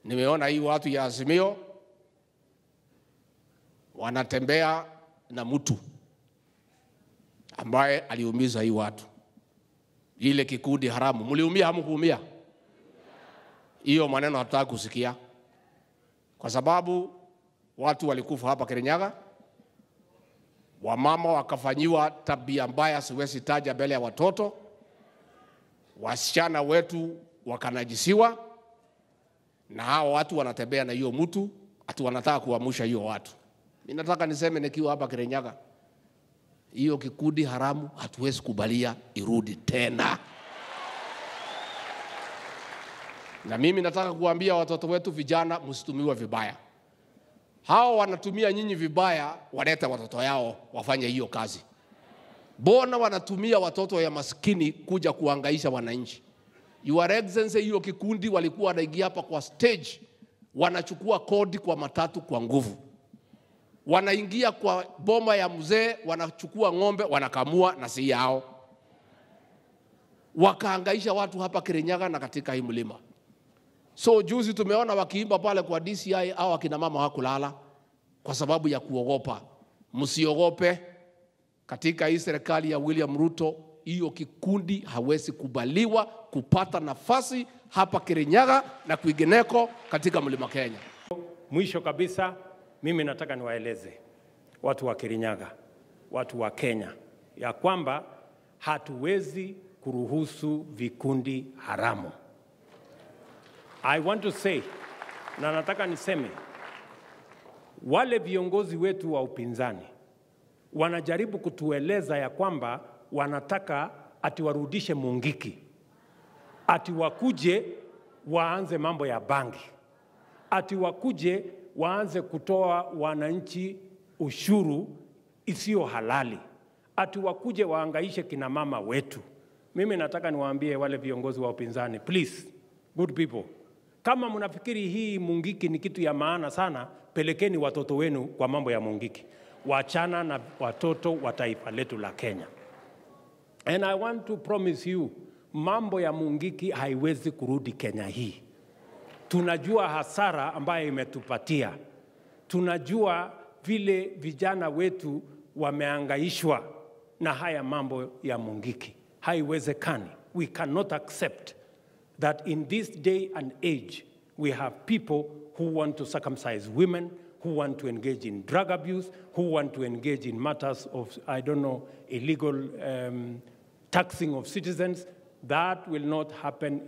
Nimeona hii watu ya Azimio wanatembea na mtu ambaye aliumiza hii watu, ile kikundi haramu. Mliumia hamkuumia? Hiyo maneno hatutaki kusikia, kwa sababu watu walikufa hapa Kirinyaga, wamama wakafanyiwa tabia mbaya, siwezi taja mbele ya watoto, wasichana wetu wakanajisiwa, na hao watu wanatembea na hiyo mtu, ati wanataka kuamsha hiyo watu. Mimi nataka niseme nikiwa hapa Kirinyaga, hiyo kikundi haramu hatuwezi kubalia irudi tena. Na mimi nataka kuambia watoto wetu vijana, msitumiwe vibaya. Hao wanatumia nyinyi vibaya, walete watoto yao wafanye hiyo kazi. Mbona wanatumia watoto ya maskini kuja kuangaisha wananchi? Your Excellency, hiyo kikundi walikuwa wanaingia hapa kwa stage, wanachukua kodi kwa matatu kwa nguvu, wanaingia kwa boma ya mzee, wanachukua ng'ombe, wanakamua na si yao, wakaangaisha watu hapa Kirinyaga na katika hii mlima. So juzi tumeona wakiimba pale kwa DCI au akina mama hakulala kwa sababu ya kuogopa. Msiogope, katika hii serikali ya William Ruto hiyo kikundi hawezi kubaliwa kupata nafasi hapa Kirinyaga na kwingineko katika mlima Kenya. Mwisho kabisa, mimi nataka niwaeleze watu wa Kirinyaga, watu wa Kenya, ya kwamba hatuwezi kuruhusu vikundi haramu. I want to say, na nataka niseme, wale viongozi wetu wa upinzani wanajaribu kutueleza ya kwamba wanataka ati warudishe Mungiki, ati wakuje waanze mambo ya bangi, ati wakuje waanze kutoa wananchi ushuru isiyo halali, ati wakuje waangaishe kina mama wetu. Mimi nataka niwaambie wale viongozi wa upinzani, please, good people, kama mnafikiri hii Mungiki ni kitu ya maana sana, pelekeni watoto wenu kwa mambo ya Mungiki, wachana na watoto wa taifa letu la Kenya. And I want to promise you, mambo ya Mungiki haiwezi kurudi Kenya hii. Tunajua hasara ambayo imetupatia, tunajua vile vijana wetu wameangaishwa na haya mambo ya Mungiki. Haiwezekani. We cannot accept that in this day and age we have people who want to circumcise women, who want to engage in drug abuse, who want to engage in matters of, I don't know, illegal um, taxing of citizens. That will not happen.